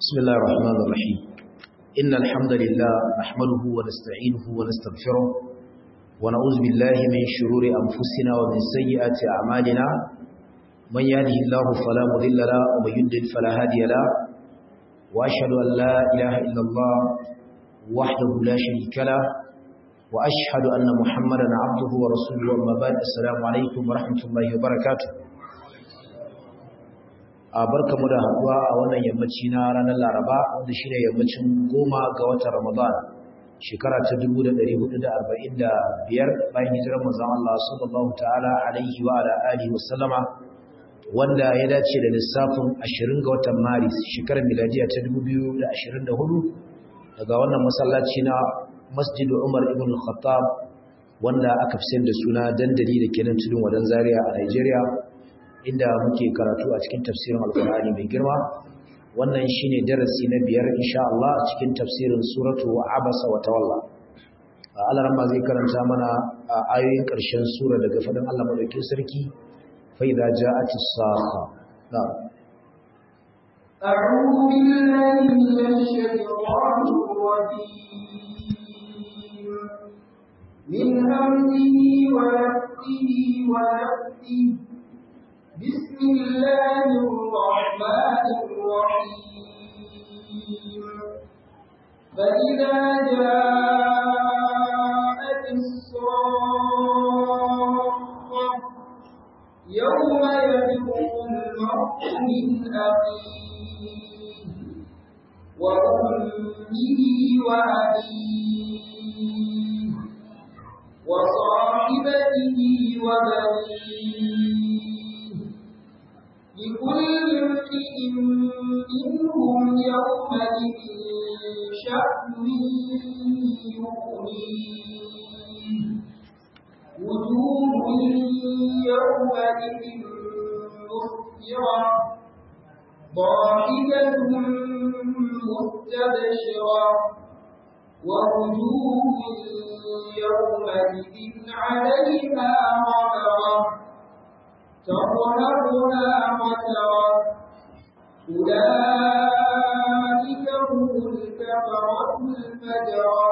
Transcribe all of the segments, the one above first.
بسم الله الرحمن الرحيم إن الحمد لله نحمده ونستعينه ونستغفره ونعوذ بالله من شرور أنفسنا ومن سيئات أعمالنا من يهده الله فلا مضل له ومن يضلل فلا هادي له وأشهد أن لا إله إلا الله وحده لا شريك له وأشهد أن محمدا عبده ورسوله أما بعد السلام عليكم ورحمة الله وبركاته a barka mu da haduwa a wannan yammaci na ranar Laraba wanda shine yammacin goma ga watan Ramadan shekara ta 1445 bayan hijirar manzon Allah sallallahu ta'ala alaihi wa ala alihi wasallama wanda ya dace da lissafin 20 ga watan Maris shekarar miladiya ta 2024 daga wannan masallaci na Masjid Umar ibn Khattab wanda aka fi da suna dandali da kenan tudun wadan Zaria a Nigeria inda muke karatu a cikin tafsirin alkur'ani mai girma wannan shine darasi na biyar insha Allah a cikin tafsirin suratu abasa wa tawalla Allah ran zai karanta mana ayoyin ƙarshen sura daga fadin Allah madaukakin sarki fa idza ja'at as-sakha na'am أعوذ بالله من الشيطان الرجيم من همزه ونفسه ونفسه بسم الله الرحمن الرحيم فإذا جاءت الصاخة يوم يفر المرء من أخيه وأمه وأبيه وصاحبته وبنيه لكل امرئ منهم يومئذ شأن يغنيه وجوه يومئذ مسفرة ضاحكة مستبشرة ووجوه يومئذ عليها غبرة ترهبنا قترا أولئك هم الكفرة الفجرة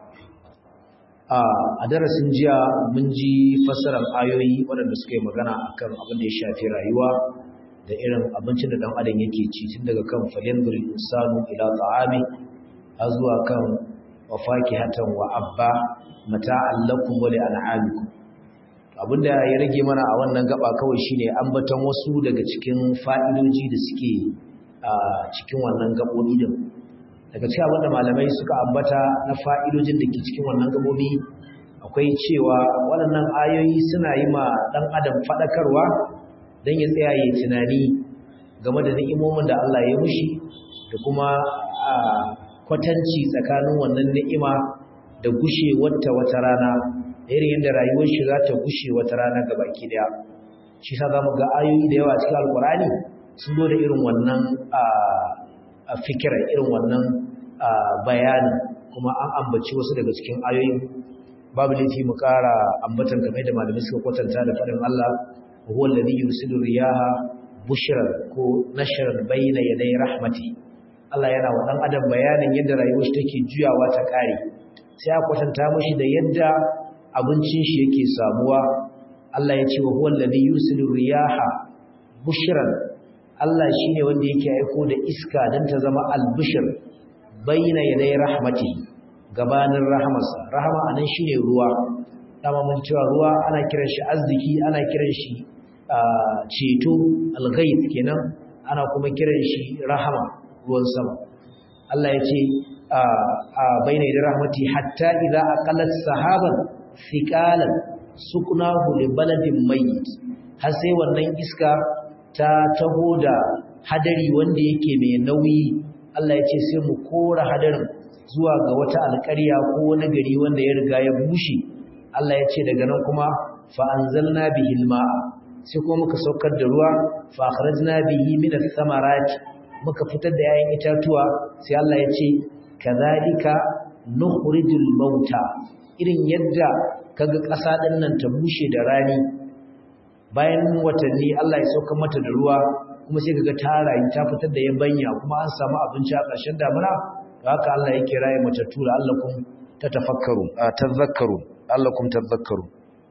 a darasin jiya mun ji fassarar ayoyi waɗanda suka yi magana akan abin da ya shafi rayuwa da irin abincin da ɗan adam yake ci tun daga kan falyanzur insanu ila ta'ami har zuwa kan wafaki hatan wa abba mata'an lakum wa li'an'amikum abinda ya rage mana a wannan gaba kawai shine ambaton wasu daga cikin fa'idoji da suke a cikin wannan gabobi din daga cikin abinda malamai suka ambata na fa'idojin da ke cikin wannan gabobi akwai cewa waɗannan ayoyi suna yi ma ɗan adam faɗakarwa don ya tsaya ya tunani game da ni'imomin da Allah ya mushi da kuma a kwatanci tsakanin wannan ni'ima da gushe wata wata rana irin yadda rayuwar shi za ta gushe wata rana ga baki daya shi sa zamu ga ayoyi da yawa cikin alkurani sun zo da irin wannan a fikira irin wannan bayani kuma an ambaci wasu daga cikin ayoyin babu laifi mu ƙara ambatan kamar da malamai suka kwatanta da faɗin Allah huwa alladhi yursilu riyaha bushran ko nashran bayna yaday rahmati Allah yana wa dan adam bayanin yadda rayuwar shi take juyawa ta kare sai a kwatanta mashi da yadda abincin shi yake samuwa Allah ya ce wa huwa alladhi yursilu riyaha bushran Allah shine wanda yake aiko da iska dan ta zama albishir baina yaday rahmati gabanin rahamarsa rahama anan shine ruwa dama mun cewa ruwa ana kiran shi arziki ana kiran shi ceto alghayth kenan ana kuma kiran shi rahama ruwan sama Allah ya ce baina yaday rahmati hatta idza aqalat sahaban thiqalan suknahu li baladin mayyit har sai wannan iska ta taho da hadari wanda yake mai nauyi Allah ya ce sai mu kora hadarin zuwa ga wata alƙarya ko wani gari wanda ya riga ya bushe Allah ya ce daga nan kuma fa anzalna bihi alma'a sai kuma muka saukar da ruwa fa akhrajna bihi min ath-thamarati muka fitar da yayin itatuwa sai Allah ya ce kadhalika nukhrijul mauta irin yadda kaga ƙasa ɗin nan ta bushe da rani bayan watanni Allah ya sauka mata da ruwa kuma sai kaga ta rayu ta fitar da yabanya kuma an samu abinci a ƙarshen damuna to haka Allah yake raye matattu da allakum tatafakkaru tadhakkaru allakum tadhakkaru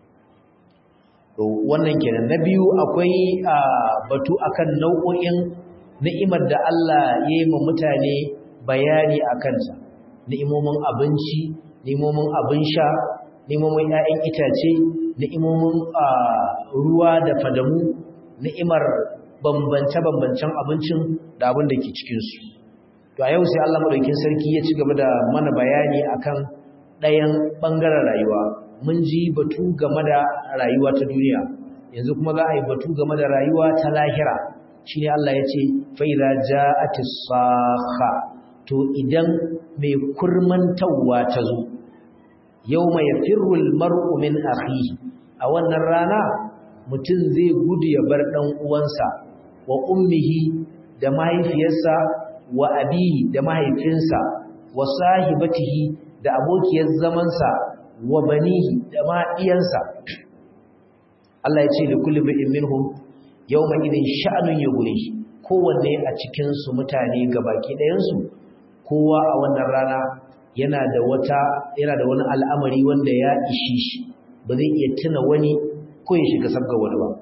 to wannan kenan na biyu akwai batu akan nau'o'in ni'imar da Allah ya yi ma mutane bayani a kansa ni'imomin abinci ni'imomin abin sha ni'imomin 'ya'yan itace ni'imomin ruwa da fadamu ni'imar bambance-bambancen abincin da abin da ke cikinsu to a yau sai Allah madaukin sarki ya ci gaba da mana bayani akan ɗayan ɓangaren rayuwa mun ji batu game da rayuwa ta duniya yanzu kuma za a yi batu game da rayuwa ta lahira shine Allah ya ce fa idza ja'atis sakha to idan mai kurmantawa ta zo yawma yafirru almar'u min akhihi a wannan rana mutum zai gudu ya bar dan uwansa wa ummihi da mahaifiyarsa wa abihi da mahaifinsa wa sahibatihi da abokiyar zamansa wa banihi da ma iyansa Allah ya ce da kullu bi'in minhum yawma idin sha'anun yughni kowanne a cikin su mutane gabaki ɗayan su kowa a wannan rana yana da wata yana da wani al'amari wanda ya ishi shi ba zai iya tuna wani ko ya shiga sabga wani ba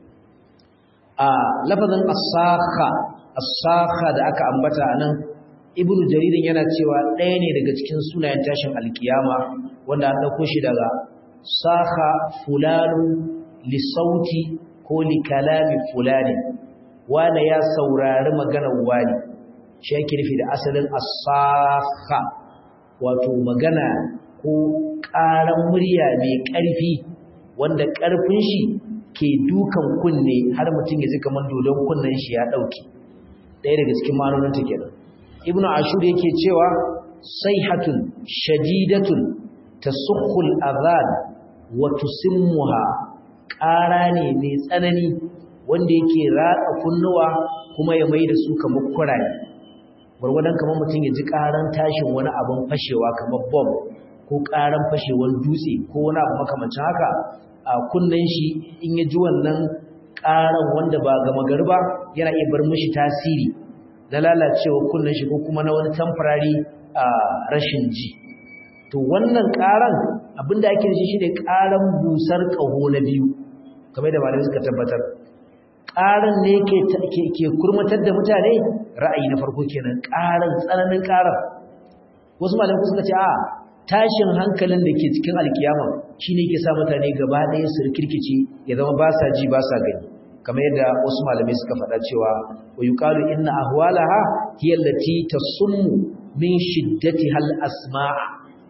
a lafazin as-sakha as-sakha da aka ambata anan ibnu jaririn yana cewa ɗaya ne daga cikin sunayen tashin alkiyama wanda an dauko shi daga sakha fulanun li sauti ko li kalami fulani wanda ya saurari maganar wani shi yake nufi da asalin as-sakha wato magana ko ƙaran murya mai ƙarfi wanda ƙarfin shi ke dukan kunne har mutum ya ji kamar dodon kunnen shi ya ɗauke ɗaya daga cikin ma'anonin ta kenan ibnu ashur yake cewa sayhatun shadidatun tasukhul adhan wa tusimmuha ƙara ne mai tsanani wanda yake ratsa kunnuwa kuma ya mai da su kamar kuraye gwargwadon kamar mutum ya ji ƙaran tashin wani abin fashewa kamar bom ko ƙaran fashewar dutse ko wani abu makamancin haka a kunnen shi in ya ji wannan ƙaran wanda ba gama gari ba yana iya bar mishi tasiri na lalacewa kunnen shi ko kuma na wani temporary rashin ji to wannan ƙaran abinda ake da shi shine ƙaran busar ƙaho na biyu kamar da malamai suka tabbatar ƙaran ne ke kurmatar da mutane ra'ayi na farko kenan ƙaran tsananin ƙaran wasu malamai suka ce a tashin hankalin da ke cikin alkiyama shine ke sa mutane gaba ɗaya su rikirkice ya zama ba sa ji ba sa gani kamar yadda wasu malamai suka faɗa cewa wa yuqalu inna ahwalaha hiya allati tasummu min shiddati hal asma'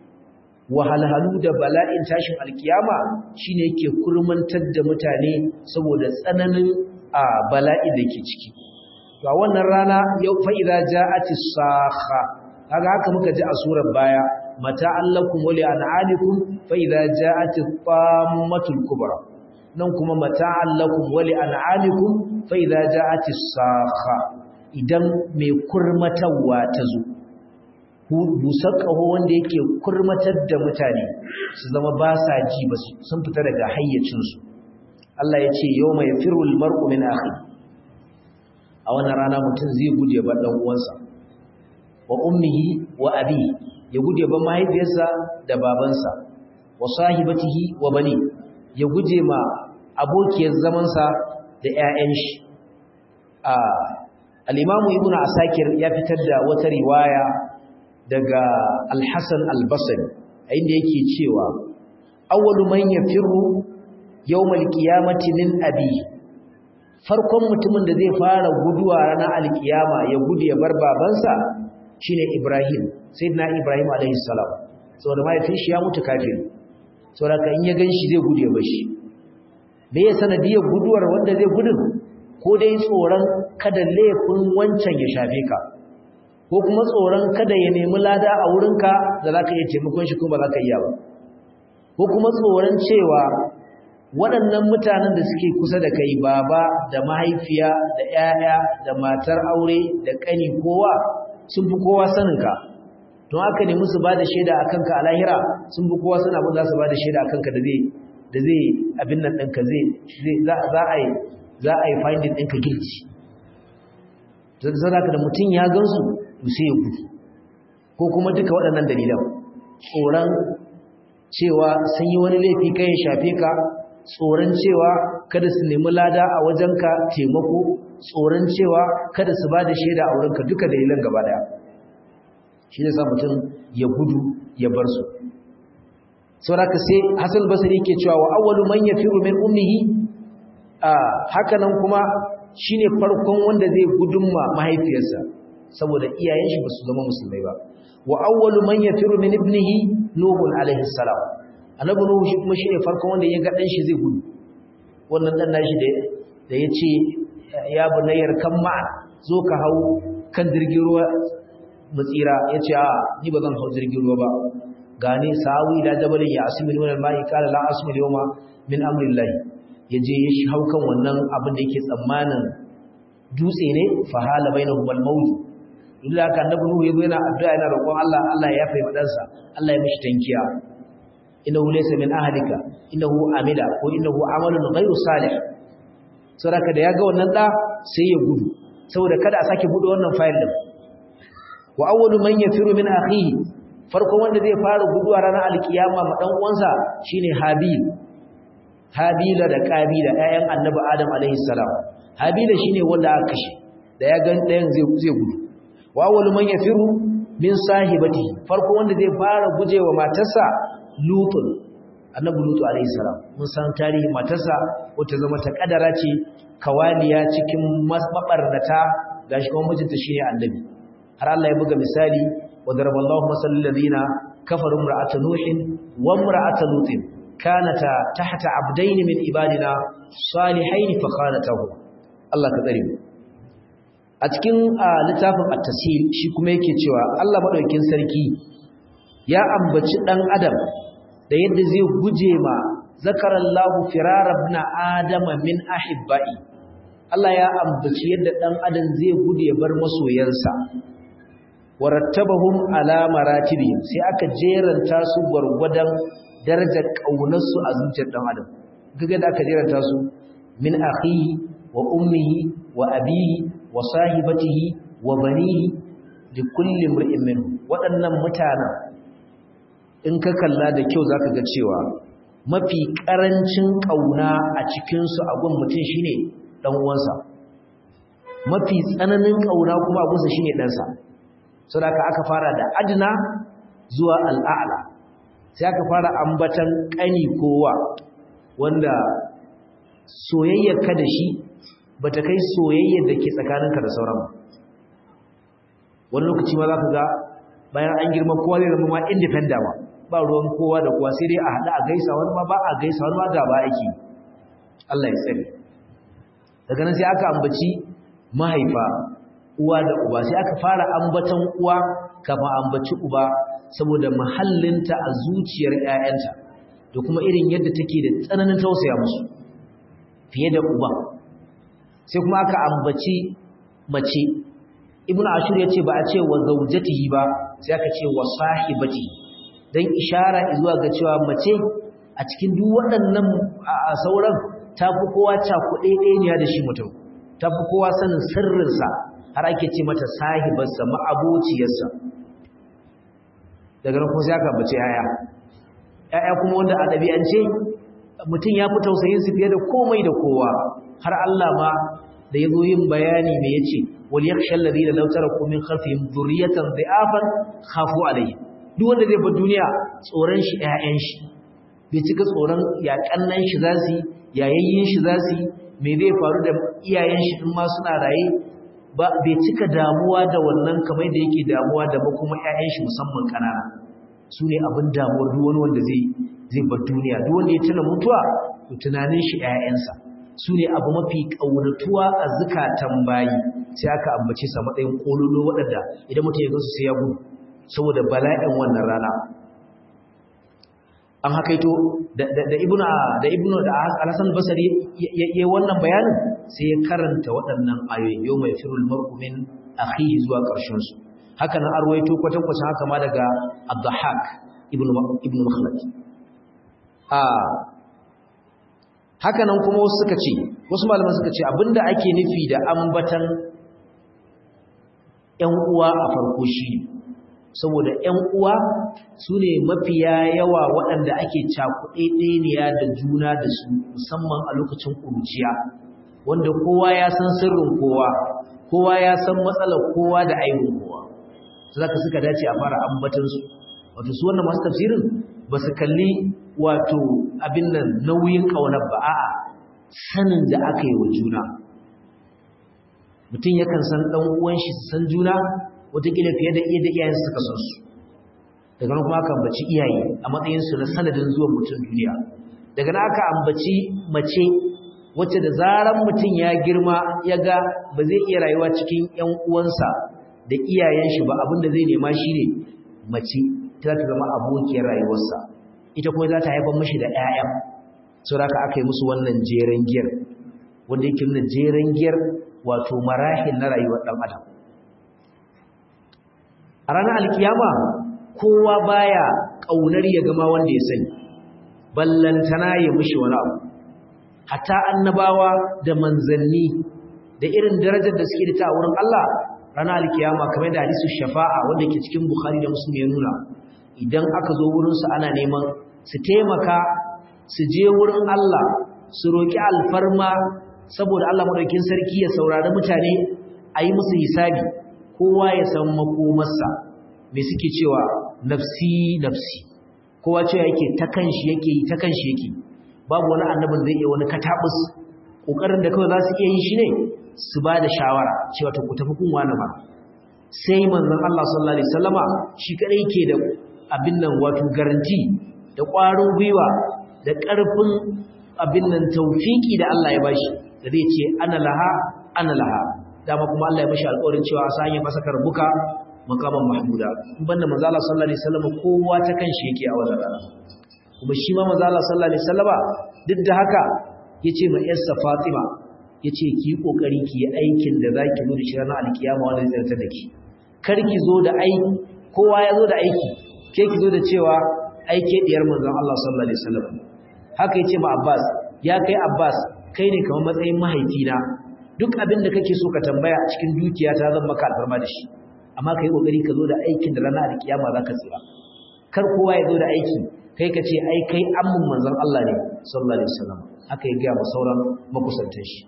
wahalhalu da bala'in tashin alkiyama shine yake kurmantar da mutane saboda tsananin a bala'in da ke ciki to a wannan rana yau fa idza ja'atis sakha kaga haka muka ji a surar baya mata allakum wa li'an'alikum fa idza ja'atit tammatul kubra nan kuma mata allakum wa li'an'alikum fa idza ja'atis sakha idan mai kurmatawa ta zo busar ƙaho wanda yake kurmatar da mutane su zama ba sa ji ba sun fita daga hayyacinsu Allah ya ce yau mai firul mar'u min akhi a wannan rana mutum zai guje ba ɗan uwansa wa ummihi wa abi ya guje ba mahaifiyarsa da babansa wa sahibatihi wa bani ya guje ma abokiyar zamansa da 'ya'yan shi al-imamu ibnu asakir ya fitar da wata riwaya daga Al-Hassan Al-Basri inda yake cewa awwalu man yafiru yawmal qiyamati min abi farkon mutumin da zai fara guduwa ranar alkiyama ya gudu ya bar babansa shine Ibrahim sayyidina Ibrahim alaihi salam saboda mahaifin shi ya mutu kafiri saboda kan ya ganshi zai gudu ya bar shi me ya sanadiyar guduwar wanda zai gudun ko dai tsoron kada laifin wancan ya shafe ka ko kuma tsoron kada ya nemi lada a wurinka da za ka iya taimakon shi kuma ba za ka iya ba ko kuma tsoron cewa waɗannan mutanen da suke kusa da kai baba da mahaifiya da 'ya'ya da matar aure da ƙani kowa sun fi kowa saninka don haka ne musu ba da shaida a kanka a lahira sun fi kowa suna abin za su ba da shaida a kanka da zai da zai abin nan ɗinka zai za a yi za a yi finding ɗinka guilty zaka da mutum ya gansu to sai ya gudu ko kuma duka waɗannan dalilan tsoron cewa sun yi wani laifi kai ya shafe ka tsoron cewa kada su nemi lada a wajenka taimako tsoron cewa kada su ba da shaida a wurinka duka dalilan gaba daya shi ne sa mutum ya gudu ya bar su sauraka sai hassan basari ke cewa wa awwalu man yafiru min ummihi haka nan kuma shine farkon wanda zai gudun ma mahaifiyarsa saboda iyayen shi basu zama musulmai ba wa awwalu man yafiru min ibnihi nuhun alaihi salam annabi nuhu shi kuma shine farkon wanda ya ga dan shi zai gudu wannan dan nashi da da yace ya bunayyar kan ma zo ka hau kan jirgin ruwa mutsira yace a ni ba zan hau jirgin ruwa ba gane sawi ila jabalin ya asmi min al-ma'i qala la asmi al-yawma min amri Allah yaje ya hau kan wannan abin da yake tsammanin dutse ne fa hala bainahum al-mawj illa ka annabi nuhu yazo yana addu'a yana roƙon Allah Allah ya yafe madansa Allah ya mishi tankiya innahu laysa min ahlika innahu amila ko innahu amalun ghayru salih saboda da yaga wannan da sai ya gudu saboda kada a sake bude wannan file din wa awwalu man yafiru min akhihi farkon wanda zai fara guduwa ranar alkiyama ma dan uwansa shine habil habila da qabila ƴaƴan annabi adam alaihi salam habila shine wanda aka kashe da ya gan ɗayan zai zai gudu wa awwalu man yafiru min sahibati farko wanda zai fara gujewa matarsa lutun annabi lutu alaihi salam mun san tarihi matarsa wata zama ta kadara ce kawaliya cikin mabarnata gashi kuma mijinta shine annabi har Allah ya buga misali wa daraballahu masal ladina kafaru imra'at nuhin wa imra'at lutin kanata tahta abdayn min ibadina salihain fa khanatahu Allah ka tsare mu a cikin littafin at-tasil shi kuma yake cewa Allah madaukakin sarki ya ambaci dan adam da yadda zai guje ma zakarallahu firar ibn adama min ahibbai Allah ya ambaci yadda dan adam zai gude bar masoyansa warattabahum ala maratibihim sai aka jeranta su gurgudan darajar kaunarsu a zuciyar dan adam kaga da aka jeranta su min akhihi wa ummihi wa abihi wa sahibatihi wa banihi li kulli imrin minhum waɗannan mutanen in ka kalla da kyau zaka ga cewa mafi karancin kauna a cikin su abun mutum shine dan uwansa mafi tsananin kauna kuma abunsa shine dan sa saboda aka fara da adna zuwa al'a'la sai aka fara ambatan kani kowa wanda soyayyar ka da shi bata kai soyayyar da ke tsakaninka da sauran ba wani lokaci ma zaka ga bayan an girma kowa zai zama ma independent ba ba ruwan kowa da kowa sai dai a haɗu a gaisa wani ma ba a gaisa wani ma gaba ake Allah ya tsare daga nan sai aka ambaci mahaifa uwa da uba sai aka fara ambatan uwa kafin ambaci uba saboda mahallinta a zuciyar ƴaƴanta da kuma irin yadda take da tsananin tausaya musu fiye da uba sai kuma aka ambaci mace ibnu ashur yace ba a ce wa zawjatihi ba sai aka ce wa sahibati dan ishara zuwa ga cewa mace a cikin duk waɗannan sauran tafi kowa cakuɗe ɗaya da shi mutum tafi kowa sanin sirrinsa har ake ce mata sahibarsa ma'abociyarsa daga nan kuma sai aka bace yaya yaya kuma wanda a ɗabi'ance mutum ya fi tausayin su fiye da komai da kowa har Allah ma da ya zo yin bayani me yace wal yakhshal ladina law taraku min khalfihim dhurriyatan dha'afan khafu alayhi duk wanda zai bar duniya tsoron shi ƴaƴan shi bai cika tsoron ya kannan shi zasu yayayyin shi zasu me zai faru da iyayen shi in ma suna raye ba bai cika damuwa da wannan kamar da yake damuwa da ba kuma ƴaƴan shi musamman kanana su ne abin damuwar duk wani wanda zai zai bar duniya duk wanda ya tuna mutuwa to tunanin shi ƴaƴansa su ne abu mafi ƙaunatuwa a zukatan bayi sai aka ambace sa matsayin kololo waɗanda idan mutum ya gansu sai ya gudu saboda bala'in wannan rana an hakaito da ibnu da ibnu da al-hasan basri yayin wannan bayanin sai ya karanta waɗannan ayoyi yau mai firul mar'u min akhihi zuwa ƙarshen su haka nan arwaito kwatankwacin haka ma daga abdahak ibnu ibnu makhlad a haka nan kuma wasu suka ce wasu malaman suka ce abinda ake nufi da ambatan ƴan uwa a farko shine saboda ƴan uwa su ne mafiya yawa waɗanda ake cakuɗeɗeniya da juna da su musamman a lokacin ƙuruciya wanda kowa ya san sirrin kowa kowa ya san matsalar kowa da aibin kowa su zaka suka dace a fara ambatansu wato su wannan masu tafsirin ba su kalli wato abin nan nauyin ƙaunar ba a'a sanin da aka yi wa juna mutum yakan san ɗan uwan shi su san juna wataƙila fiye da iya da iyayen suka san su daga nan kuma aka ambaci iyaye a matsayin su na sanadin zuwan mutum duniya daga nan aka ambaci mace wacce da zaran mutum ya girma ya ga ba zai iya rayuwa cikin ƴan uwansa da iyayen shi ba abin da zai nema shine mace ta za ta zama abokiyar rayuwarsa ita kuma za ta haifar mashi da ƴaƴa sau da aka yi musu wannan jeren giyar wanda yake nuna jeren giyar wato marahil na rayuwar ɗan adam a ranar alkiyama kowa baya ƙaunar ya gama wanda ya sani ballantana ya mushi wani abu hatta annabawa da manzanni da irin darajar da suke da ta wurin Allah ranar alkiyama kamar da hadisu shafa'a wanda ke cikin bukhari da muslim ya nuna idan aka zo wurinsu ana neman su taimaka su je wurin Allah su roƙi alfarma saboda Allah madaukin sarki ya saurari mutane a yi musu hisabi kowa ya san makomarsa me suke cewa nafsi nafsi kowa cewa yake ta kanshi yake yi ta kanshi yake babu wani annabin zai iya wani katabus kokarin da kawai za su iya yi shi ne su ba da shawara cewa to ku tafi kun wani ba sai manzon Allah sallallahu alaihi wasallama shi kadai ke da abin nan wato garanti da ƙwarin gwiwa da ƙarfin abin nan taufiki da Allah ya bashi da zai ce ana laha ana laha dama kuma Allah ya bashi alƙawarin cewa sa ya masa karbuka makaman mahmuda in banda manzo Allah sallallahu alaihi wasallam kowa ta kan shi yake a wannan rana kuma shi ma manzo Allah sallallahu alaihi wasallama duk da haka yace ma yarsa Fatima yace ki yi kokari ki yi aikin da zaki zo da shi ranar alkiyama wanda zai tsarta da ki kar ki zo da aiki kowa ya zo da aiki ke ki zo da cewa aike diyar manzon Allah sallallahu alaihi wasallam haka yace ma Abbas ya kai Abbas kai ne kamar matsayin mahaifina duk abin da kake so ka tambaya a cikin dukiya ta zan maka alfarma da shi amma kai kokari ka zo da aikin da ranar alkiyama zaka tsira kar kowa ya zo da aiki kai ka ce ai kai ammun manzon Allah ne sallallahu alaihi wasallam haka ya ga ma sauran makusantan shi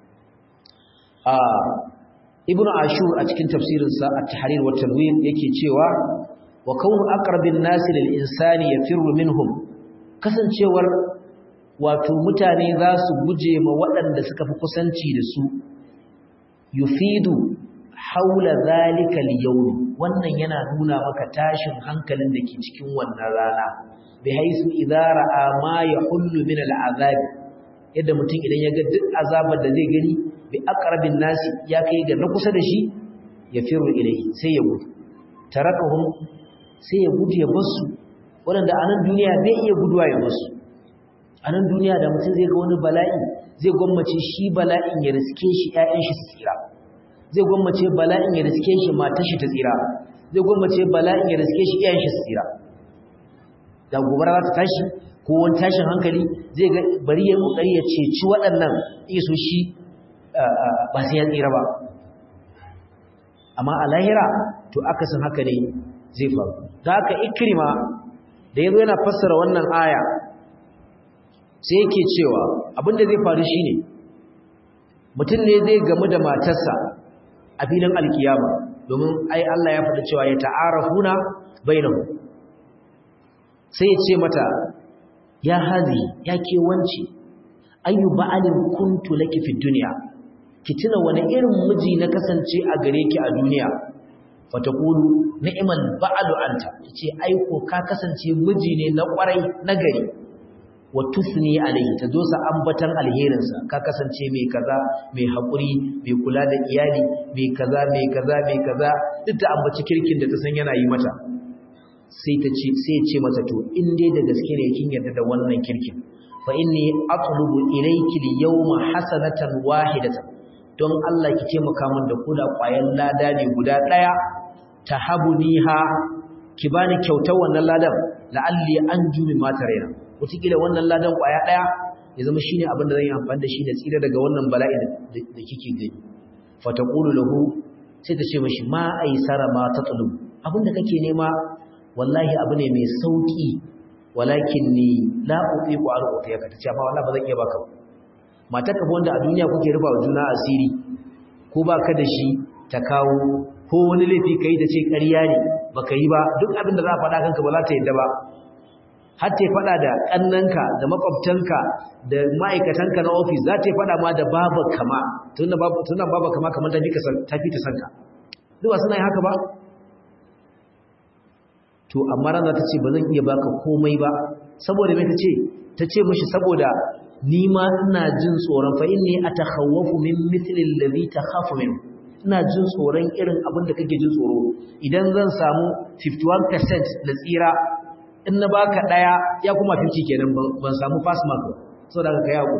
a ibnu ashur a cikin tafsirinsa at-tahrir wa tanwir yake cewa wa kaunu aqrabin nasi lil insani yafirru minhum kasancewar wato mutane za su guje ma waɗanda suka fi kusanci da su yufidu haula zalika al-yawm wannan yana nuna maka tashin hankalin da ke cikin wannan rana bi haisu idza ra'a ma yahullu min al-azab yadda mutum idan ya ga duk azabar da zai gani bi aqrabin nasi ya kai ga na kusa da shi yafiru ilayhi sai ya gudu tarakahum sai ya gudu ya basu waɗanda a nan duniya bai iya guduwa ya basu a nan duniya da mutum zai ga wani bala'i zai gwammace shi bala'in ya riske shi ‘ya'yan shi su tsira zai gwammace bala'in ya riske shi matar shi ta tsira zai gwammace bala'in ya riske shi ‘ya'yan shi su tsira da gobara za ta tashi ko wani tashin hankali zai ga bari ya kokari ya ceci waɗannan iso shi ba sai ya tsira ba amma a lahira to akasin haka ne zai faru da haka ikrima da yazo yana fassara wannan aya sai yake cewa abinda zai faru shine mutum ne zai gamu da matarsa a filin alkiyama domin ai Allah ya faɗa cewa ya ta'arafuna bainahum sai ya ce mata ya hazi ya ke wance ayu ba'alin kuntu laki fi dunya ki tuna wani irin miji na kasance a gare ki a duniya fatakulu ni'mal ba'alu anta tace ai ko ka kasance miji ne na kwarai na gari wa tusni alayhi ta dosa ambatan alherin sa ka kasance mai kaza mai hakuri mai kula da iyali mai kaza mai kaza mai kaza duk da ambaci kirkin da ta san yana yi mata sai ta ce sai ya ce mata to in dai da gaske ne kin yarda da wannan kirkin fa inni atlubu ilayki al-yawma hasanatan wahidatan don Allah ki taimaka min da koda ƙwayan lada ne guda daya tahabuniha ki bani kyautar wannan ladan la'alli anju min ma tarayna wataƙila wannan ladan ƙwaya daya ya zama shine abin da zan yi amfani da shi da tsira daga wannan bala'i da kike gani fa taqulu lahu sai ta ce mashi ma aisara ma tatlub abinda kake nema wallahi abu ne mai sauki walakin ni la uqiqu an utiyaka ta ce amma wallahi ba zan iya baka matar ka wanda a duniya kuke rufa wa juna asiri ko baka da shi ta kawo ko wani laifi kai da ce ƙarya ne baka yi ba duk abin da za a faɗa kanka ba za ta yadda ba har ta faɗa da ƙannanka da makwabtanka da ma'aikatanka na ofis za ta faɗa ma da baba kama tunan baba kama kamar ta fi ta sanka duk suna yi haka ba to amma ran za ta ce ba zan iya baka komai ba saboda mai ta ce ta ce mashi saboda ni ma ina jin tsoron fa inni atakhawwafu min mithli alladhi takhafu min ina jin tsoron irin abin da kake jin tsoro idan zan samu 51% na tsira in na baka daya ya kuma 50 kenan ban samu pass mark saboda ka yawo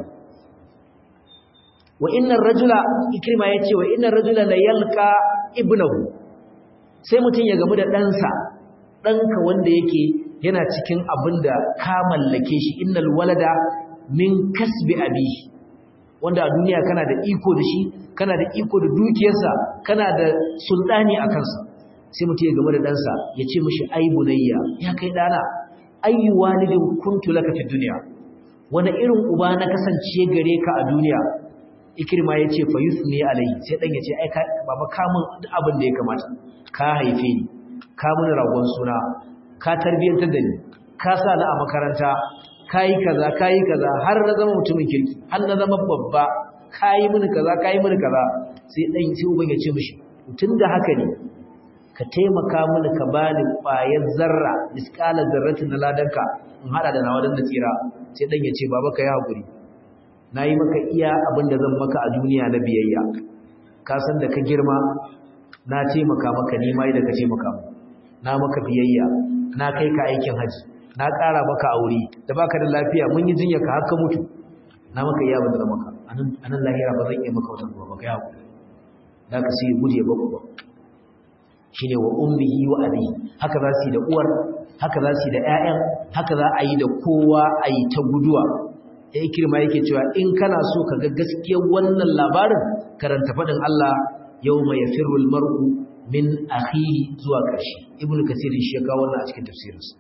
wa inna ar-rajula ikrima yace wa inna ar-rajula la yalqa ibnahu sai mutun ya gamu da ɗansa ɗanka wanda yake yana cikin abin da ka mallake shi innal walada min kasbi abihi wanda a duniya kana da iko da shi kana da iko da dukiyarsa kana da sultani a kansa sai mutum ya game da ɗansa ya ce mashi ai bunayya ya kai ɗana ayyu walidin kuntu laka fi duniya wani irin uba na kasance gare ka a duniya ikirma ya ce fa yusni alayhi sai dan ya ce ai baba ka mun duk abin da ya kamata ka haife ni ka mun ragon suna ka tarbiyantar da ni ka sa ni a makaranta kayi kaza kayi kaza har na zama mutumin kirki har na zama babba kayi mini kaza kayi mini kaza sai dan sai uban ya ce mishi tunda haka ne ka taimaka mini ka bani ƙwayar zarra misqala zarratin na ladanka in hada da nawa dan da tsira sai dan ya ce baba ka yi hakuri nayi maka iya abin da zan maka a duniya na biyayya ka san da ka girma na taimaka maka ni mai da ka taimaka mu na maka biyayya na kai ka aikin haji na ƙara maka aure da baka da lafiya mun yi jinya ka haka mutu na maka iya bada maka anan lahira ba zan iya maka wannan ba ka yawo da ka sai guje ba ba shine wa ummihi wa abi haka za su yi da uwar haka za su yi da ƴaƴan haka za a yi da kowa a yi ta guduwa ya kirma yake cewa in kana so ka ga gaskiyar wannan labarin karanta faɗin Allah yawma yafirru al-mar'u min akhihi zuwa ƙarshe ibnu kasir shi ya kawo wannan a cikin tafsirinsa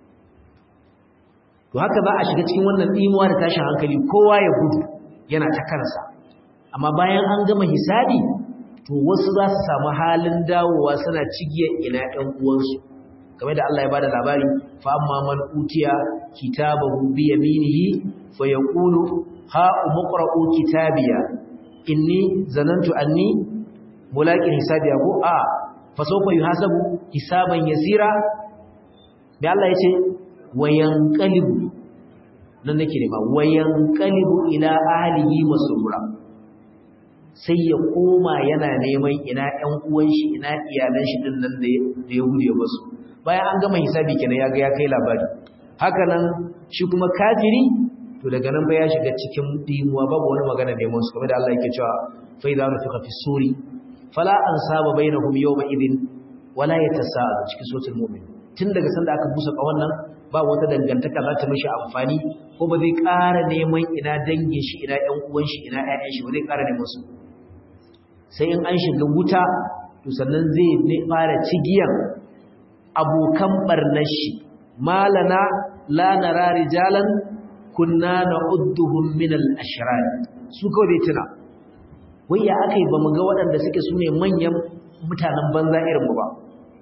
to haka za a shiga cikin wannan dimuwa da tashin hankali kowa ya gudu yana ta kansa amma bayan an gama hisabi to wasu za su samu halin dawowa suna cigiyar ina ɗan uwansu kamar da Allah ya bada labari fa amma man utiya kitabahu bi yaminihi fa yaqulu ha umqra'u kitabiya inni zanantu anni mulaqin hisabiya ko a fa sawfa yuhasabu hisaban yasira da Allah ya ce wayanqalibu nan nake ne ba wayanqalibu ila ahlihi masrura sai ya koma yana neman ina ƴan uwan shi ina iyalan shi din nan da ya gude musu bayan an gama hisabi kenan ya ga ya kai labari haka nan shi kuma kafiri to daga nan ba ya shiga cikin dimuwa babu wani magana neman su kamar da Allah yake cewa fa idza nufiqa fi suri fala ansaba bainahum yawma idin wala yatasaalu cikin suratul mu'min tun daga sanda aka busa kawon nan ba wata dangantaka za ta mishi amfani ko ba zai ƙara neman ina dangin shi ina ƴan uwan shi ina ƴaƴan shi ba zai ƙara neman su sai in an shiga wuta to sannan zai fara cigiyan abokan barnar shi malana la nara rijalan kunna na'udduhum min al-ashrar su kawai bai tuna wai ya akai ba mu ga waɗanda suke sune manyan mutanen banza irin mu ba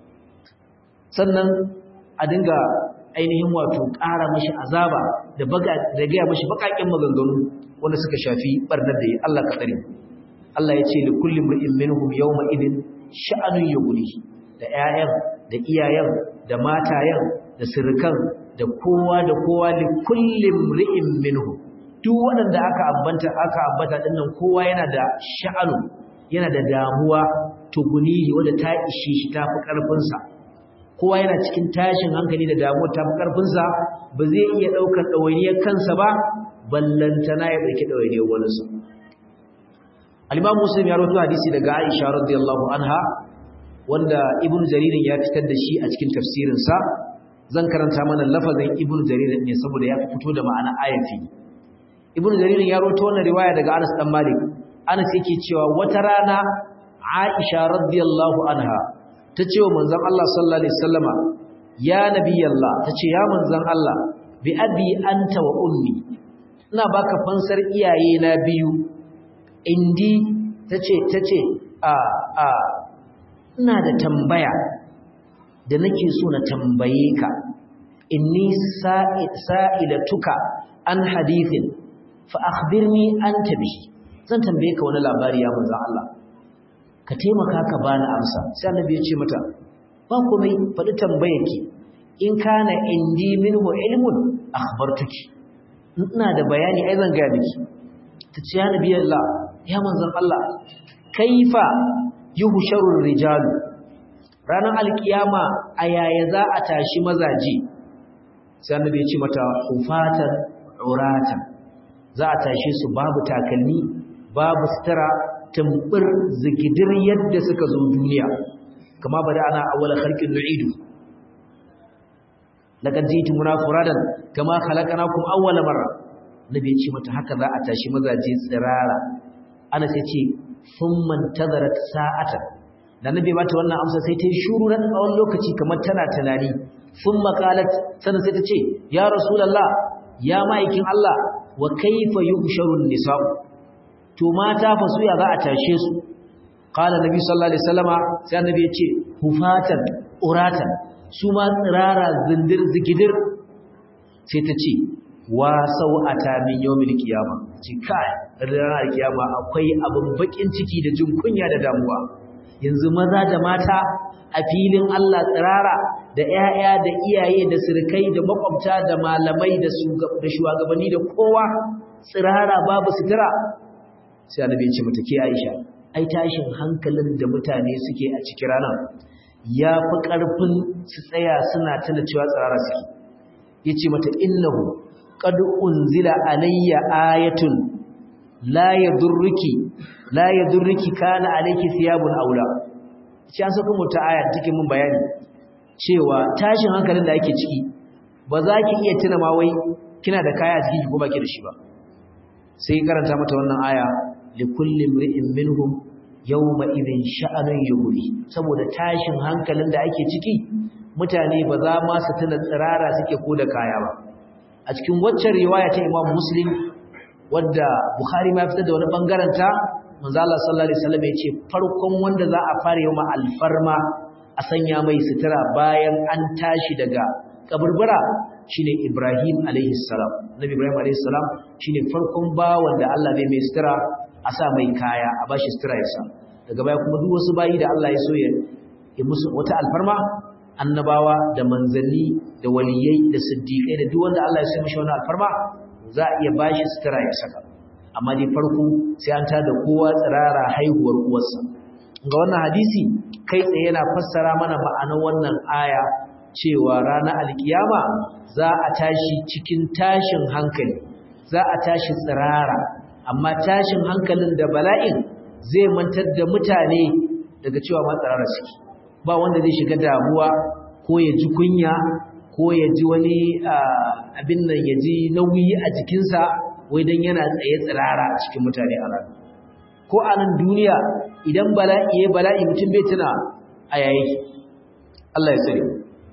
sannan a dinga ainihin wato ƙara mashi azaba da baga da gaya mashi bakakin maganganu wanda suka shafi barnar da yi Allah ka tsare Allah ya ce li kulli imrin minhum yawma idin sha'anun yughni da ƴaƴan da iyayen da matayen da sirkan da kowa da kowa li kulli imrin minhum duk waɗanda aka ambata aka ambata dinnan kowa yana da sha'anu yana da damuwa tugunihi wanda ta ishe shi tafi karfin sa kowa yana cikin tashin hankali da damuwa ta karfinsa ba zai iya ɗaukar ɗawainiyar kansa ba ballantana ya ɗauki ɗawainiyar waninsa al-imam muslim ya rawaito hadisi daga aisha radiyallahu anha wanda ibn jaririn ya fitar da shi a cikin tafsirinsa zan karanta mana lafazin ibn jaririn ne saboda ya fito da ma'ana ayati ibn jaririn ya rawaito wannan riwaya daga anas dan malik anas yake cewa wata rana Aisha radiyallahu anha tace wa manzon Allah sallallahu alaihi wasallama ya nabiyallah tace ya manzon Allah bi abi anta wa ummi ina baka fansar iyaye na biyu indi tace tace a a ina da tambaya da nake so na tambaye ka inni sa'ilatuka an hadithin fa akhbirni anta bihi zan tambaye ka wani labari ya manzon Allah ka taimaka ka bani amsa sai annabi ya ce mata ba komai faɗi tambayarki in kana indi minhu ilmun akhbartuki ina da bayani ai zan ga miki tace ya nabi Allah ya manzon Allah kaifa yuhsharur rijalu ranar alkiyama a yaya za a tashi mazaje sai annabi ya ce mata hufatan uratan za a tashi su babu takalmi babu sutura tumbur zigidir yadda suka zo duniya kama bada ana awwala khalqin nu'idu laqad jitumuna furadan kama khalaqnakum awwala marra nabi ya ce mata haka za a tashi mazaje tsirara ana sai ce thumma tazarat sa'atan da nabi ba ta wannan amsa sai ta yi shuru na tsawon lokaci kamar tana tunani thumma qalat sanan sai ta ce ya rasulullah ya ma'aikin Allah wa kaifa yuhsharun nisa'u to mata fa su ya za a tashe su qala nabi sallallahu alaihi wasallama sai annabi ya ce hufatan uratan su ma tsirara zindir zigidir sai ta ce wa sau'ata min yawmil qiyama ci kai ranar kiyama akwai abin bakin ciki da jin kunya da damuwa yanzu maza da mata a filin Allah tsirara da ƴaƴa da iyaye da sirkai da makwabta da malamai da shugabanni da kowa tsirara babu sutura sai annabi ya ce mata ke Aisha ai tashin hankalin da mutane suke a cikin ranar ya fi ƙarfin su tsaya suna tana cewa tsirara suke yace mata innahu qad unzila alayya ayatun la yadurruki la yadurruki kana alayki thiyabun aula shi an saka mu ta aya take mun bayani cewa tashin hankalin da ake ciki ba za ki iya tuna ma wai kina da kaya a ciki ko baki da shi ba sai karanta mata wannan aya likulli imri'in minhum yawma idhin sha'anun yughni saboda tashin hankalin da ake ciki mutane ba za ma su tuna tsirara suke ko da kaya ba a cikin waccan riwaya ta Imam Muslim wadda Bukhari ma fitar da wani bangaren ta manzo Allah sallallahu alaihi wasallam yace farkon wanda za a fara yawa alfarma a sanya mai sutura bayan an tashi daga kaburbura shine Ibrahim alaihi salam Nabi Ibrahim alaihi salam shine farkon bawan da Allah bai mai sutura a sa mai kaya a bashi sutura ya sa daga baya kuma duk wasu bayi da Allah ya so ya yi musu wata alfarma annabawa da manzanni da waliyai da siddiqai da duk wanda Allah ya so mishi wani alfarma za a iya bashi sutura ya saka amma dai farko sai an tada kowa tsirara haihuwar uwarsa ga wannan hadisi kai tsaye yana fassara mana ma'anar wannan aya cewa ranar alkiyama za a tashi cikin tashin hankali za a tashi tsirara amma tashin hankalin da bala'in zai mantar da mutane daga cewa ma tsirara suke ba wanda zai shiga damuwa ko ya ji kunya ko ya ji wani abin nan ya ji nauyi a jikinsa wai dan yana tsaye tsirara a cikin mutane a ranar ko a nan duniya idan bala'i ya bala'i mutum bai tuna a yayi Allah ya tsare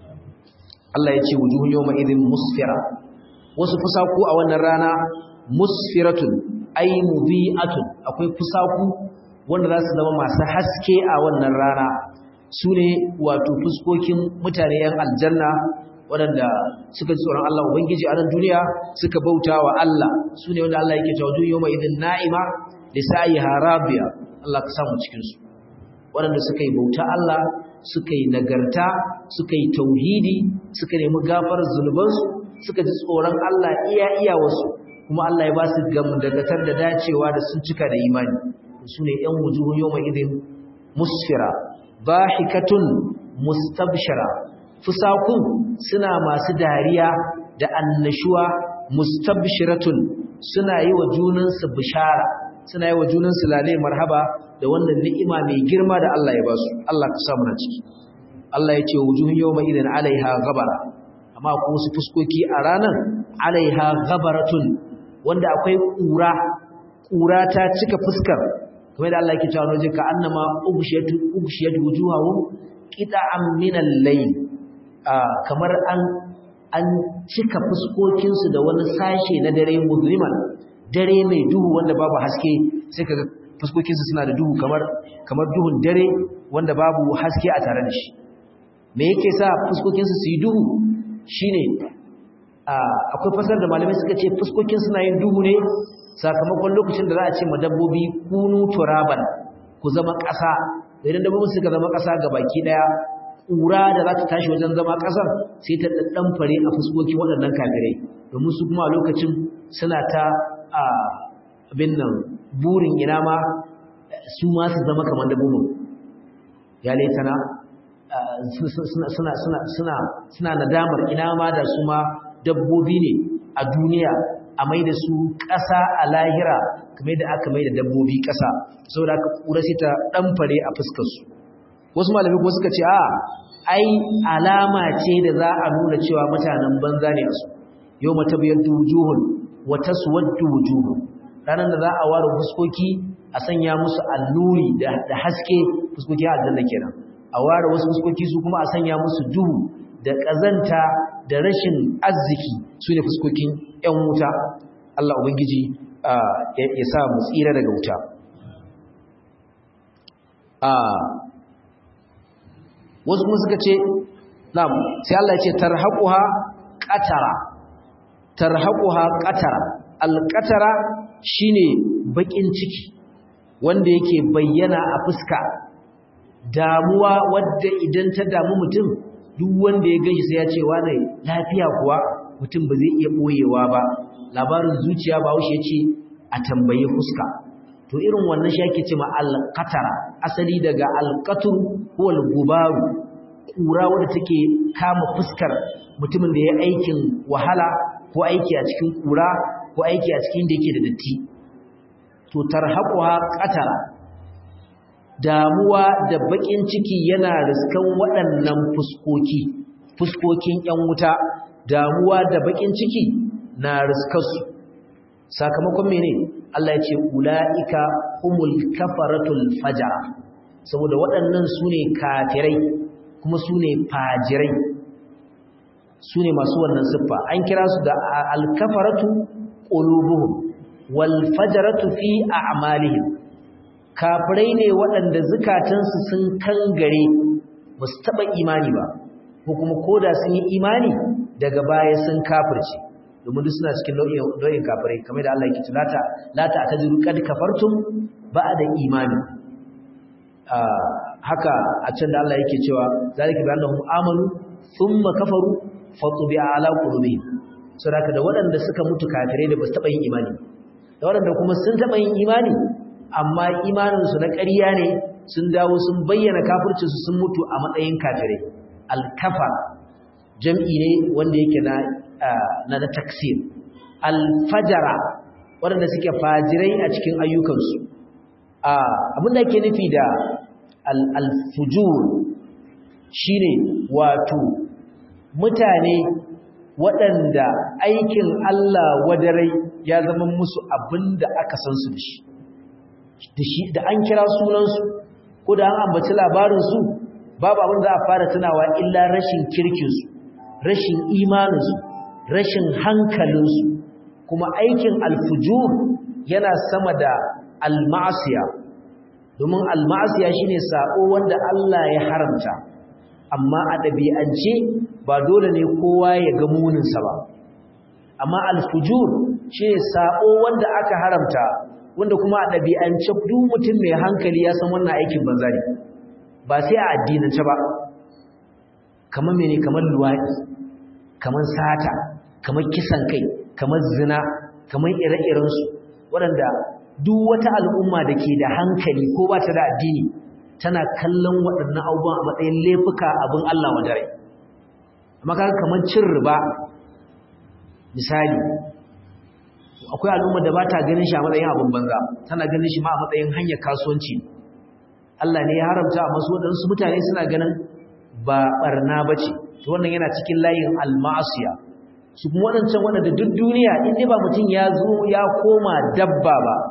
Allah ya ce wujuhun yawma idin musfira wasu fusaku a wannan rana musfiratun ay mubi'atun akwai fusaku wanda za su zama masu haske a wannan rana su ne wato fuskokin mutane yan aljanna waɗanda suka ji tsoron Allah Ubangiji a nan duniya suka bauta wa Allah su ne wanda Allah yake cewa duniya mai idin na'ima da sa'i harabiya Allah ka samu cikinsu waɗanda suka yi bauta Allah suka yi nagarta suka yi tauhidi suka nemi gafarar zunubansu suka ji tsoron Allah iya iya wasu kuma Allah ya ba su gamdagatar da dacewa da sun cika da imani su ne ‘yan wujuhun yau mai idin musfira bahikatun mustabshara fusakun suna masu dariya da annashuwa mustabshiratun suna yi wa junansu bishara suna yi wa junansu lalai marhaba da wannan ni'ima mai girma da Allah ya ba su Allah ka samu na ciki Allah ya ce wujuhun yawma idan alaiha ghabara amma ko wasu fuskoki a ranar alaiha ghabaratun wanda akwai kura kura ta cika fuskar kuma da Allah yake cewa waje ka annama ubshiyatu ubshiyatu wujuhahum qita'an min al-layl kamar an an cika fuskokin su da wani sashe na dare muzliman dare mai duhu wanda babu haske sai kaga fuskokin su suna da duhu kamar kamar duhun dare wanda babu haske a tare da shi me yake sa fuskokin su su yi duhu shine akwai fasar da malamai suka ce fuskokin suna yin duhu ne sakamakon lokacin da za a ce ma dabbobi kunu turaban ku zama ƙasa idan dabbobi suka zama ƙasa ga baki ɗaya ƙura da za ta tashi wajen zama ƙasar sai ta ɗaɗɗan fare a fuskokin waɗannan kafirai domin su kuma a lokacin suna ta abin nan burin ina ma su ma su zama kamar dabbobin ya laitana suna nadamar ina ma da su ma dabbobi ne a duniya a mai da su ƙasa a lahira kamar da aka mai da dabbobi ƙasa saboda aka ƙura sai ta ɗanfare a fuskarsu wasu malami kuma suka ce a ai alama ce da za a nuna cewa mutanen banza ne a su yau mata biyar wujuhun wata suwaddu wujuhun ranar da za a ware fuskoki a sanya musu alluri da haske fuskoki a aljanna kenan a ware wasu fuskoki su kuma a sanya musu duhu da ƙazanta da rashin arziki su ne fuskokin 'yan wuta Allah Ubangiji ya sa mu tsira daga wuta wasu kuma suka ce na'am sai Allah ya ce tarhaquha qatara tarhaquha qatara alqatara shine bakin ciki wanda yake bayyana a fuska damuwa wadda idan ta damu mutum duk wanda ya gaji sai ya ce wane lafiya kuwa mutum ba zai iya boyewa ba labarin zuciya ba wuce ce a tambaye fuska to irin wannan shi ake cewa alqatara asali daga alqatur ko algubaru kura wadda take kama fuskar mutumin da ya aikin wahala ko aiki a cikin kura ko aiki a cikin da yake da datti to tarhaquha qatara damuwa da bakin ciki yana riskan waɗannan fuskoki fuskokin ƴan wuta damuwa da bakin ciki na riskarsu sakamakon mene Allah ya ce ulaika humul kafaratul fajara saboda waɗannan sune kafirai kuma sune fajirai sune masu wannan siffa an kira su da al-kafaratu qulubuhum wal fajaratu fi a'malihim kafirai ne waɗanda zukatansu sun kangare ba su taɓa imani ba ko kuma koda sun yi imani daga baya sun kafirce domin duk suna cikin nau'in kafirai kamar da Allah yake tulata lata a tajiru kad kafartum ba'da imani haka a can da Allah yake cewa zalika bi annahum amanu thumma kafaru fatubi'a ala qulubihim saboda da waɗanda suka mutu kafirai da ba su taɓa yin imani da waɗanda kuma sun taɓa yin imani amma imaninsu na ƙarya ne sun dawo sun bayyana kafircinsu sun mutu a matsayin kafirai alkafa jam'i ne wanda yake na na na taksir alfajara waɗanda suke fajirai a cikin ayyukansu abin da ake nufi da alfujur shine wato mutane waɗanda aikin Allah wadarai ya zama musu abin da aka san su da shi da an kira sunansu ko da an ambaci labarinsu babu abin za a fara tunawa illa rashin kirkinsu rashin imaninsu rashin hankalinsu kuma aikin alfujur yana sama da almasiya domin almasiya shine sako wanda Allah ya haramta amma a ɗabi'ance ba dole ne kowa ya ga muninsa ba amma alfujur shine sako wanda aka haramta wanda kuma a ɗabi'ance duk mutum mai hankali ya san wannan aikin banza ne ba sai a addinance ba kamar mene kamar luwaɗi kamar sata kamar kisan kai kamar zina kamar ire-irensu waɗanda duk wata al'umma da ke da hankali ko ba ta da addini tana kallon waɗannan abubuwan a matsayin laifuka abin Allah wa dare amma kaga kamar cin riba misali akwai al'umma da ba ta ganin shi a matsayin abin banza tana ganin shi ma a matsayin hanyar kasuwanci Allah ne ya haramta a masu waɗansu mutane suna ganin ba ɓarna ba ce to wannan yana cikin layin almasiya su kuma waɗancan waɗanda duk duniya in ba mutum ya zo ya koma dabba ba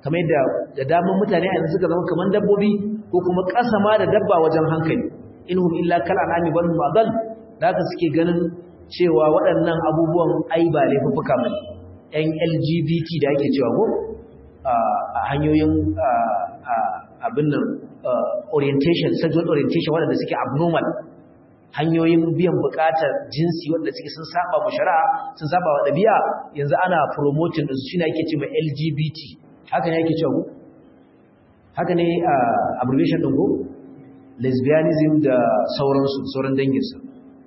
kamar yadda da daman mutane a yanzu suka zama kamar dabbobi ko kuma ƙasa ma da dabba wajen hankali inhum illa kal anami bal hum adall da haka suke ganin cewa waɗannan abubuwan ai ba laifuffuka bane yan LGBT da ake cewa ko a hanyoyin abin nan orientation sexual orientation waɗanda suke abnormal hanyoyin biyan buƙatar jinsi waɗanda suke sun saba mu shari'a sun saba wa ɗabi'a yanzu ana promoting ɗinsu shi ne ake cewa LGBT haka ne ake cewa ko haka ne abbreviation ɗin ko lesbianism da sauransu sauran danginsa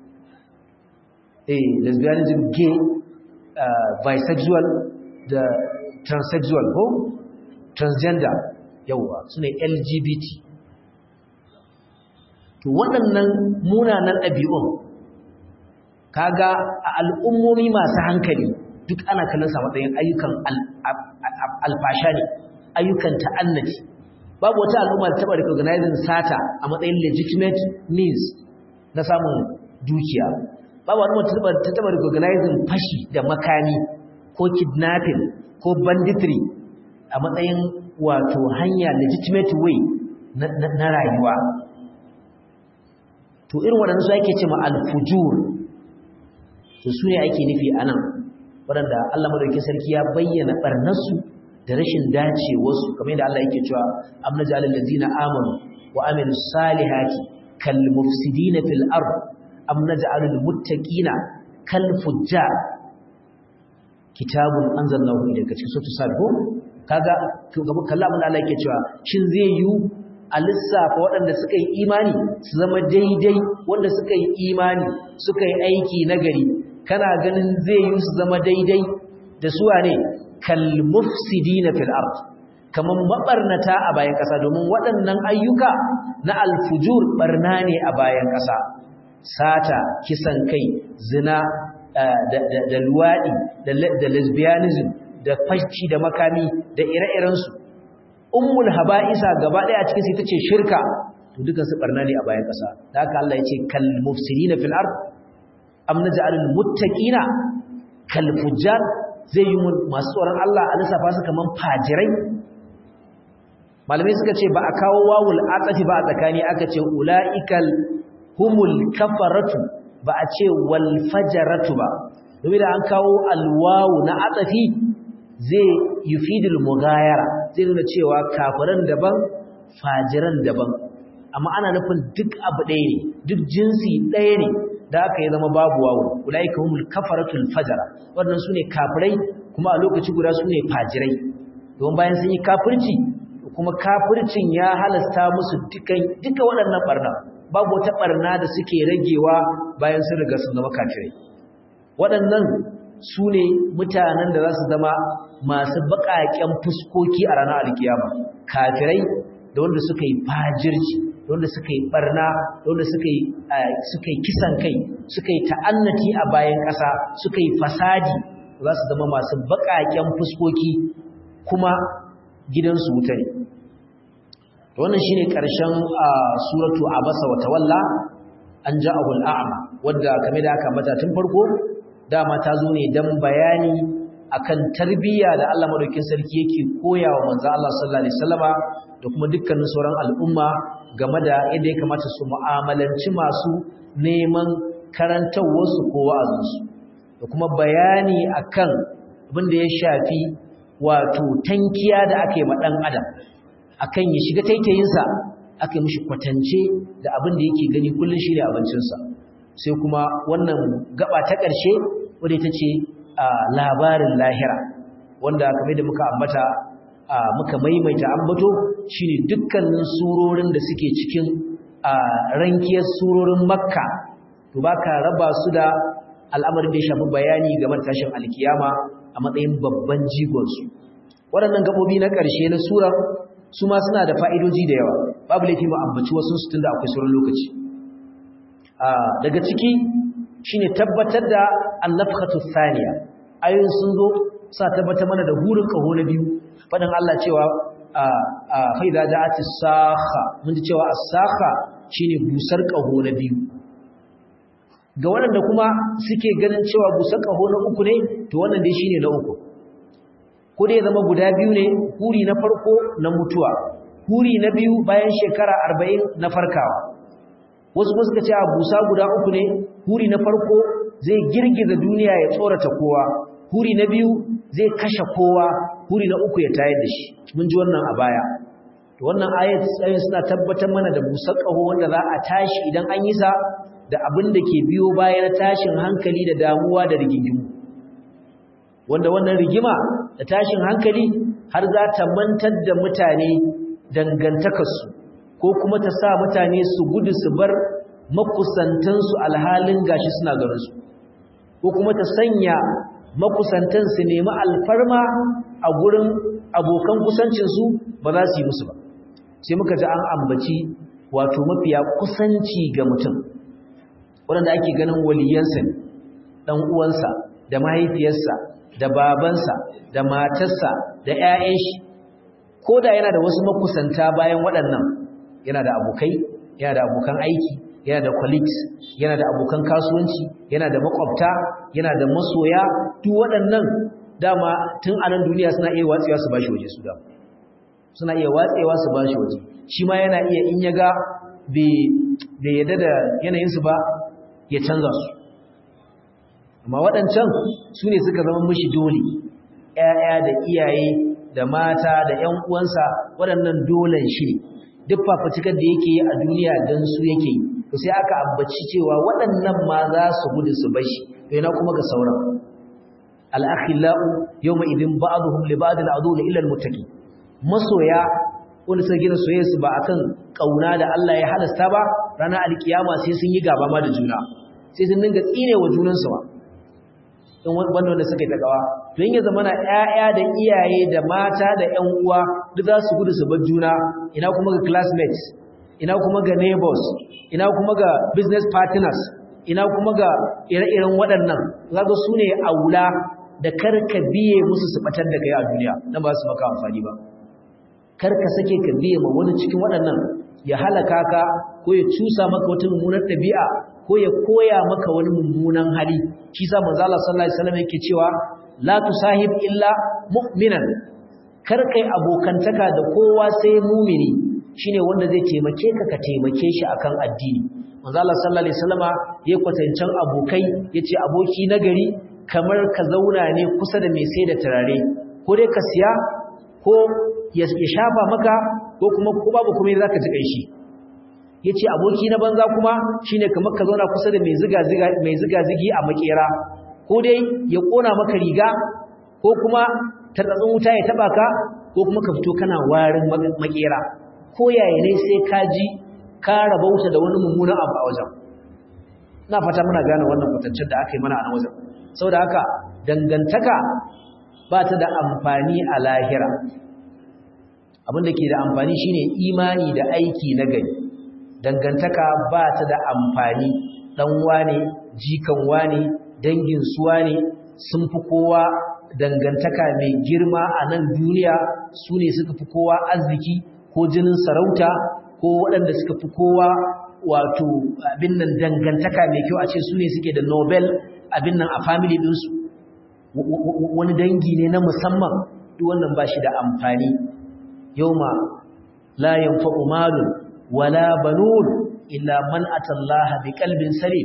eh lesbianism gay uh, bisexual da transsexual ko transgender yawa su ne lgbt to waɗannan munanan ɗabi'un kaga a al'ummomi masu hankali duk ana kallon sa matsayin ayyukan alfasha ne ayyukan ta'annati babu wata al'umma da taɓa recognizing sata a matsayin legitimate means na samun dukiya babu al'umma ta taɓa recognizing fashi da makami ko kidnapping ko banditry a matsayin wato hanya legitimate way na rayuwa to irin waɗanda su ake ce ma alfujur to su ne ake nufi a nan waɗanda Allah madauki sarki ya bayyana ɓarnarsu da rashin dacewarsu kamar yadda Allah yake cewa am naj'alul ladzina amanu wa amilus salihati kal mufsidina fil ard am naj'alul muttaqina kal fujjar kitabun anzalnahu ilayka cikin suratul sabu kaga to gaba kalla abin da Allah yake cewa shin zai yi a lissafa waɗanda suka yi imani su zama daidai wanda suka yi imani suka yi aiki nagari kana ganin zai yi su zama daidai da suwa ne kalmufsidina fil ard kaman mabarnata a bayan ƙasa domin waɗannan ayyuka na alfujur barna ne a bayan ƙasa sata kisan kai zina da luwaɗi da lesbianism da fashi da makami da ire-irensu ummul haba'isa gaba ɗaya a cikin sai tace shirka to dukan su barna ne a bayan ƙasa da haka Allah ya ce kal mufsidina fil ard am naj'alul muttaqina kal fujjar zai yi masu tsoron Allah a lissafa su kaman fajirai malamai suka ce ba a kawo wawul atafi ba a tsakani aka ce ulaikal humul kafaratu ba a ce wal fajaratu ba domin da an kawo alwawu na atafi zai yufidul mugayara zai nuna cewa kafiran daban fajiran daban amma ana nufin duk abu ɗaya ne duk jinsi ɗaya ne da aka yi zama babu wawo ulaika humul kafaratul fajara wannan sune kafirai kuma a lokaci guda sune fajirai don bayan sun yi kafirci kuma kafircin ya halasta musu dukan duka waɗannan barna babu wata barna da suke ragewa bayan sun riga sun zama kafirai waɗannan su ne mutanen da za su zama masu baƙaƙen fuskoki a ranar alkiyama kafirai da wanda suka yi fajirci da wanda suka yi barna da wanda suka yi suka yi kisan kai suka yi ta'annati a bayan ƙasa suka yi fasadi za su zama masu baƙaƙen fuskoki kuma gidansu wuta ne wannan shine ƙarshen suratu abasa wa tawalla an ja'ahu al'ama wadda kamar da aka mata tun farko dama ta zo ne dan bayani akan tarbiyya da Allah madaukakin sarki yake koyawa manzo Allah sallallahu alaihi wasallama da kuma dukkanin sauran al'umma game da yadda ya kamata su mu'amalanci masu neman karantawarsu ko wa'azinsu da kuma bayani akan abin da ya shafi wato tankiya da aka yi ma ɗan adam akan ya shiga taitayinsa aka yi mishi kwatance da abin da yake gani kullum shi ne abincinsa sai kuma wannan gaba ta ƙarshe wadda ita ce labarin lahira wanda kamar da muka ambata muka maimaita ambato shine dukkanin surorin da suke cikin rankiyar surorin makka to baka raba su da al'amarin da ya shafi bayani game da tashin alkiyama a matsayin babban jigonsu waɗannan gabobi na ƙarshe na surar su ma suna da fa'idoji da yawa babu laifi mu ambaci wasu su tun da akwai sauran lokaci daga ciki shine tabbatar da annafkhatu thaniya ayoyin sun zo sa tabbatar mana da hurin kaho na biyu faɗin Allah cewa fa idza ja'ati sakha mun ji cewa as-sakha shine busar kaho na biyu ga waɗanda kuma suke ganin cewa busar kaho na uku ne to wannan dai shine na uku ko dai zama guda biyu ne huri na farko na mutuwa huri na biyu bayan shekara arba'in na farkawa wasu kuma suka ce a busa guda uku ne huri na farko zai girgiza duniya ya tsorata kowa huri na biyu zai kashe kowa huri na uku ya tayar da shi mun ji wannan a baya to wannan ayat tsayin suna tabbatar mana da busar ƙaho wanda za a tashi idan an yi sa da abin da ke biyo bayan tashin hankali da damuwa da rigingimu wanda wannan rigima da tashin hankali har za ta mantar da mutane dangantakarsu ko kuma ta sa mutane su gudu su bar makusantansu alhalin gashi suna garinsu ko kuma ta sanya makusantan su nemi alfarma a gurin abokan kusancinsu ba za su yi musu ba sai muka ji an ambaci wato mafiya kusanci ga mutum waɗanda ake ganin waliyansa ne ɗan uwansa da mahaifiyarsa da babansa da matarsa da 'ya'yan shi ko da yana da wasu makusanta bayan waɗannan yana da abokai yana da abokan aiki yana da colleagues yana da abokan kasuwanci yana da makwabta yana da masoya duk waɗannan dama tun a nan duniya suna iya watsewa su bashi waje su da suna iya watsewa su bashi waje shi ma yana iya in ya ga bai yadda da yanayinsu ba ya canza su amma waɗancan su ne suka zama mishi dole ‘ya'ya da iyaye da mata da ‘yan uwansa waɗannan dolen shi ne duk fafatikar da yake yi a duniya don su yake yi to sai aka ambaci cewa waɗannan ma za su gudu su bashi to yana kuma ga sauran al'akhila'u yau mai idin ba'aduhum li ba'adin adu da ilal mutaki masoya wanda suka gina soyayyarsu ba akan kauna da Allah ya halasta ba ranar alkiyama sai sun yi gaba ma da juna sai sun dinga tsine wa junansu ma don wanda wanda suka yi takawa to yin ya zama na ƴaƴa da iyaye da mata da ƴan uwa duk za su gudu su bar juna ina kuma ga classmates ina kuma ga neighbors ina kuma ga business partners ina kuma ga ire-iren waɗannan zaga su ne aula da karka biye musu su batar da kai a duniya nan ba su maka amfani ba karka sake ka biye ma wani cikin waɗannan ya halaka ka ko ya cusa maka wata mummunar ɗabi'a ko ya koya maka wani mummunan hali shi sa manzo Allah sallallahu alaihi wasallam yake cewa la tusahib illa mu'minan kar kai abokantaka da kowa sai mumini shine wanda zai taimake ka ka taimake shi akan addini manzo Allah sallallahu alaihi wasallama ya kwatancan abokai yace aboki nagari kamar ka zauna ne kusa da mai sai da turare ko dai ka siya ko ya shafa maka ko kuma ko babu kuma zaka ji kanshi yace aboki na banza kuma shine kamar ka zauna kusa da mai ziga ziga mai ziga zigi a makera ko dai ya kona maka riga ko kuma tartsatsin wuta ya taba ka ko kuma ka fito kana warin makera ko yaya ne sai ka ji ka rabauta da wani mummunan abu a wajen ina fata muna gane wannan kwatancin da aka yi mana a nan wajen saboda haka dangantaka ba ta da amfani a lahira abin da ke da amfani shine imani da aiki na gari dangantaka ba ta da amfani dan wane jikan wane dangin su wane sun fi kowa dangantaka mai girma a nan duniya su ne suka fi kowa arziki ko jinin sarauta ko waɗanda suka fi kowa wato abin nan dangantaka mai kyau a ce su ne suke da nobel abin nan a family ɗinsu wani dangi ne na musamman duk wannan ba shi da amfani yau ma la yanfa'u malun wala banun illa man atallaha bi qalbin salim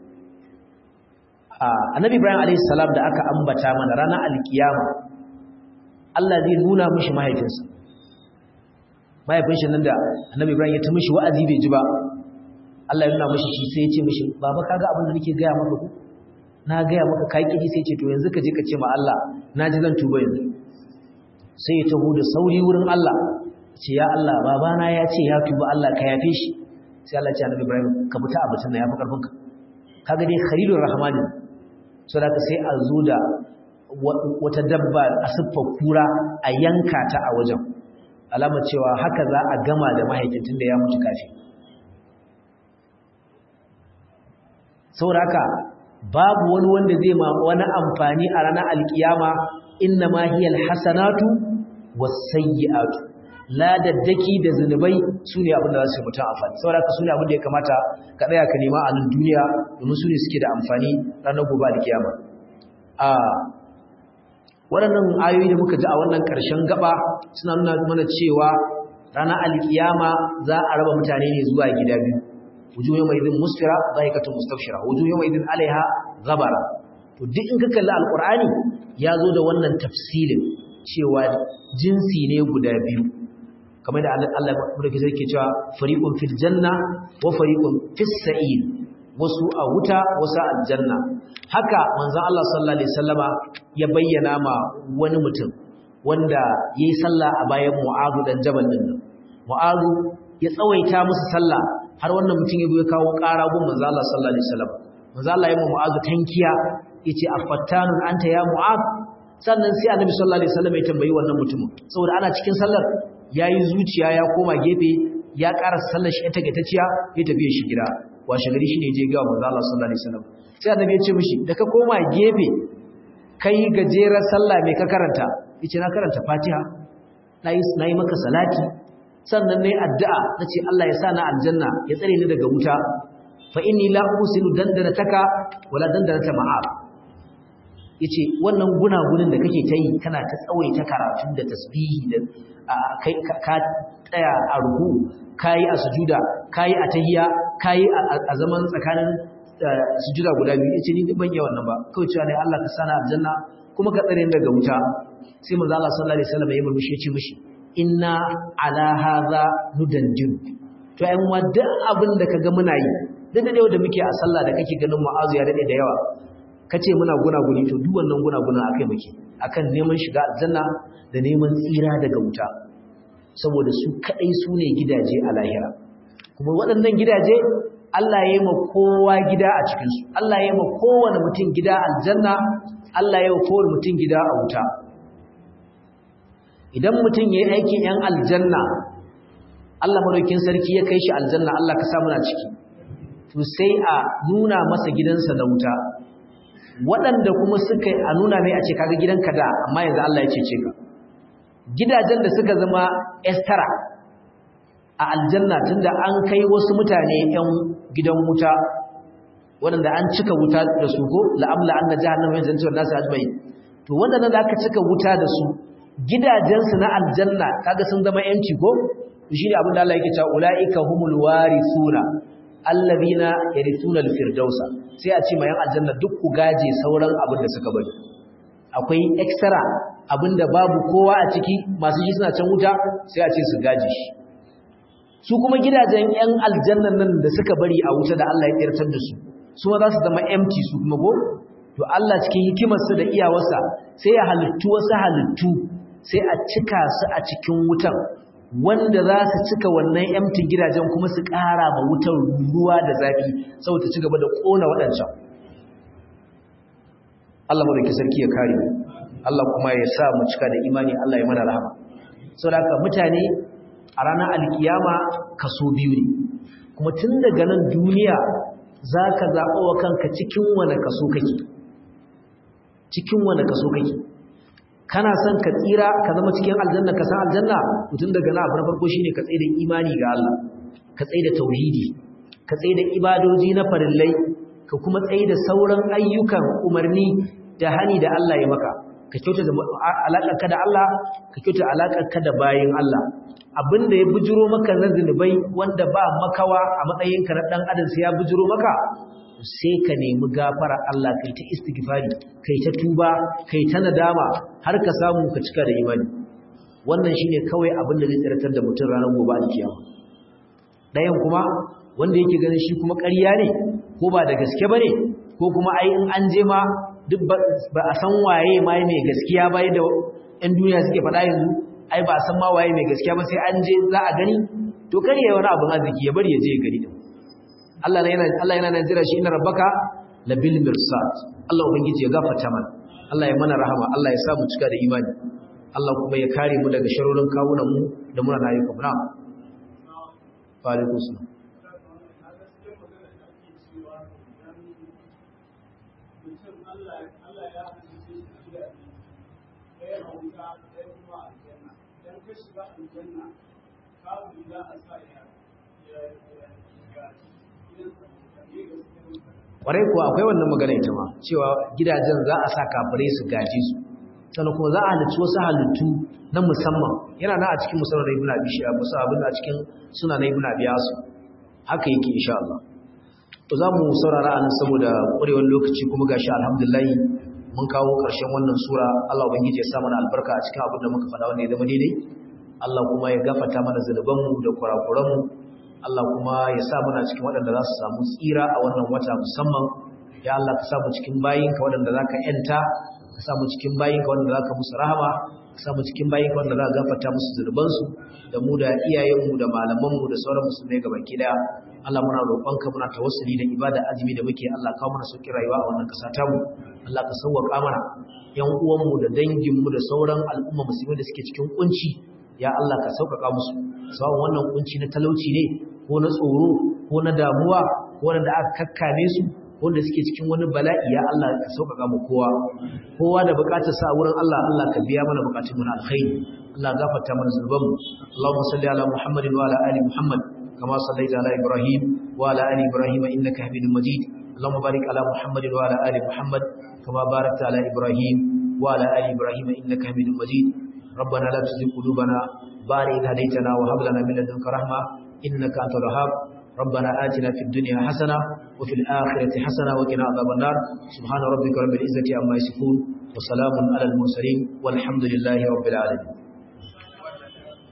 annabi ibrahim alayhi salam da aka ambata mana ranar alkiyama Allah zai nuna mishi mahaifinsa mahaifin shi nan da annabi ibrahim ya ta mishi wa'azi bai ji ba Allah ya nuna mishi shi sai ya ce mishi baba kaga abin da nake gaya maka ku na gaya maka kai kidi sai ce to yanzu ka je ka ce ma Allah na ji zan tuba yanzu sai ya taho da sauri wurin Allah ce ya Allah babana ya ce ya tuba Allah ka yafe shi sai Allah ya ce annabi Ibrahim ka fita a batun nan yafi karfin ka kaga dai khalilur rahman so da sai a zo da wata dabba a siffar kura a yanka ta a wajen alama cewa haka za a gama da mahaifin tunda ya mutu kafin saboda haka babu wani wanda zai ma wani amfani a ranar alkiyama inna ma hiyal hasanatu wasayyi'atu ladaddaki da zunubai sune abin da za su yi mutum amfani saboda haka sune abin da ya kamata ka tsaya ka nema a nan duniya domin sune suke da amfani ranar gobe alkiyama a waɗannan ayoyi da muka ji a wannan ƙarshen gaba suna nuna mana cewa ranar alkiyama za a raba mutane ne zuwa gida biyu wujuhu yawma idin musfira dhaikatun mustafshira wujuhu yawma idin alaiha ghabara to duk in ka kalli alqur'ani ya zo da wannan tafsilin cewa jinsi ne guda biyu kamar da Allah madaukakin sarki cewa fariqun fil janna wa fariqun fis sa'ir wasu a wuta wasu a aljanna haka manzon Allah sallallahu alaihi wasallama ya bayyana ma wani mutum wanda yayi sallah a bayan Mu'adh dan Jabal din nan Mu'adh ya tsawaita musu sallah har wannan mutum ya ya kawo ƙara gun manzon Allah sallallahu alaihi wasallam manzon Allah ya ma Mu'adh tankiya yace afattanun anta ya Mu'adh sannan sai Annabi sallallahu alaihi wasallam ya tambayi wannan mutumin saboda ana cikin sallar yayi zuciya ya koma gefe ya ƙara sallar shi ta gaitaciya ya tafi shi gida washe gari shine je ga manzo Allah sallallahu alaihi wasallam sai annabi ya ce mishi da ka koma gefe kai gajerar sallah mai ka karanta yace na karanta Fatiha nayi nayi maka salati sannan nayi addu'a nace Allah ya sa na aljanna ya tsare ni daga wuta fa inni la usilu dandanataka wala dandanata ma'ab yace wannan gunagunin da kake ta yi kana ta tsawaita karatu da tasbihi da kai ka tsaya a ruku kayi a sujuda kayi a tahiyya kayi a zaman tsakanin sujuda guda biyu yace ni ban yi wannan ba kawai cewa ne Allah ka sana aljanna kuma ka tsare daga wuta sai manzo Allah sallallahu alaihi wasallam ya murmushi ya ce mishi inna ala hadha nudanjin to ai mu duk abin da kaga muna yi duk da da muke a sallah da kake ganin mu'azu ya dade da yawa kace muna gunaguni to duk wannan gunaguna akai muke akan neman shiga aljanna da neman tsira daga wuta saboda su kadai su ne gidaje a lahira kuma waɗannan gidaje Allah ya yi ma kowa gida a cikinsu Allah ya yi ma kowane mutum gida aljanna Allah ya yi ma kowane mutum gida a wuta idan mutum ya yi aikin ‘yan aljanna Allah madaukin sarki ya kai shi aljanna Allah ka samu na ciki to sai a nuna masa gidansa da wuta waɗanda kuma suka a nuna mai a ce kaga gidanka da amma yanzu Allah ya cece ka gidajen da suka zama estara a aljanna tunda an kai wasu mutane yan gidan wuta waɗanda an cika wuta da su ko la'amla anna jahannama yanzu cewa nasu ajmai to waɗannan da aka cika wuta da su gidajensu na aljanna kaga sun zama yanci ko to shine abin da Allah yake cewa ulaika humul warithuna allazina yarithuna alfirdausa sai a ce mayan aljanna duk ku gaje sauran abin da suka bari akwai extra abinda babu kowa a ciki masu shi suna can wuta sai a ce su gaje shi su kuma gidajen yan aljannan nan da suka bari a wuta da Allah ya tsirtar da su su ma za su zama empty su kuma go to Allah cikin hikimarsa da iyawarsa sai ya halittu wasu halittu sai a cika su a cikin wutan wanda za su cika wannan empty gidajen kuma su ƙara ma wutar ruwa da zafi saboda ci gaba da ƙona waɗancan Allah mu da sarki ya kare mu Allah kuma ya sa mu cika da imani Allah ya mana rahama saboda haka mutane a ranar alkiyama kaso biyu ne kuma tun daga nan duniya za ka zaɓa wa kanka cikin wane kaso kake cikin wane kaso kake kana son ka tsira ka zama cikin aljanna ka san aljanna tun daga nan abu na farko shine ka tsaye da imani ga Allah ka tsaye da tauhidi ka tsaye da ibadoji na farillai ka kuma tsaye da sauran ayyukan umarni da hani da Allah ya maka ka kyauta alaƙarka da Allah ka kyauta alaƙarka da bayin Allah abinda ya bujiro maka na zunubai wanda ba makawa a matsayinka na ɗan adam sai ya bujiro maka sai ka nemi gafara Allah kai ta istighfari kai ta tuba kai ta nadama har ka samu ka cika da imani wannan shine kawai abin da zai tsiratar da mutum ranar gobe alkiyama ɗayan kuma wanda yake ganin shi kuma ƙarya ne ko ba da gaske bane ko kuma ai in an je ma duk ba a san waye ma mai gaskiya ba da ƴan duniya suke faɗa yanzu ai ba a san ma waye mai gaskiya ba sai an je za a gani to kar ya wani abin arziki ya bari ya je ya gani din Allah yana Allah yana nan jira shi inna rabbaka labil mirsad Allah ubangiji ya gafarta mana Allah ya mana rahama Allah ya sa mu cika da imani Allah kuma ya kare mu daga sharorin kawunan mu da muna rayuka mu na'am wa alaikum salam kwarai kuwa akwai wannan magana ita ma cewa gidajen za a sa kafirai su gaji su sannan kuma za a halicci wasu halittu na musamman yana na a cikin musamman ibn abi shi'a musa abin a cikin suna na ibn abi asu haka yake insha Allah to za mu saurara a nan saboda ƙwarewar lokaci kuma gashi alhamdulillah mun kawo ƙarshen wannan sura Allah ubangiji ya sa mana albarka a cikin abin da muka faɗa wanda ya zama daidai Allah kuma ya gafata mana zunubanmu da kurakuranmu Allah kuma ya sa mana cikin waɗanda za su samu tsira a wannan wata musamman ya Allah ka samu cikin bayinka waɗanda za ka ‘yanta ka samu cikin bayinka waɗanda za ka musu rahama ka samu cikin bayinka waɗanda za ka gafata musu zunubansu da mu da iyayenmu da malamanmu da sauran musulmai gaba ki daya Allah muna roƙonka muna tawassuli da ibada azumi da muke Allah kawo mana sauƙin rayuwa a wannan ƙasa tamu Allah ka sauwaƙa mana ƴan uwanmu da danginmu da sauran al'umma musulmai da suke cikin kunci ya Allah ka sauƙaƙa musu sawan wannan kunci na talauci ne ko na tsoro ko na damuwa ko wanda aka kakkame su wanda suke cikin wani bala'i ya Allah ka sauƙaƙa mu kowa kowa da buƙatar sa wurin Allah Allah ka biya mana buƙatun mu na alkhairi Allah gafarta mana zunubanmu Allahumma salli ala Muhammadin wa ala ali Muhammad kama sallaita ala Ibrahim wa ala ali Ibrahim innaka Hamidum Majid Allahumma barik ala Muhammadin wa ala ali Muhammad kama barakta ala Ibrahim wa ala ali Ibrahim innaka Hamidum Majid ربنا لا تزغ قلوبنا بعد إذ هديتنا وهب لنا من لدنك رحمة إنك أنت الوهاب ربنا آتنا في الدنيا حسنة وفي الآخرة حسنة وقنا عذاب النار سبحان ربك رب العزة عما يصفون وسلام على المرسلين والحمد لله رب العالمين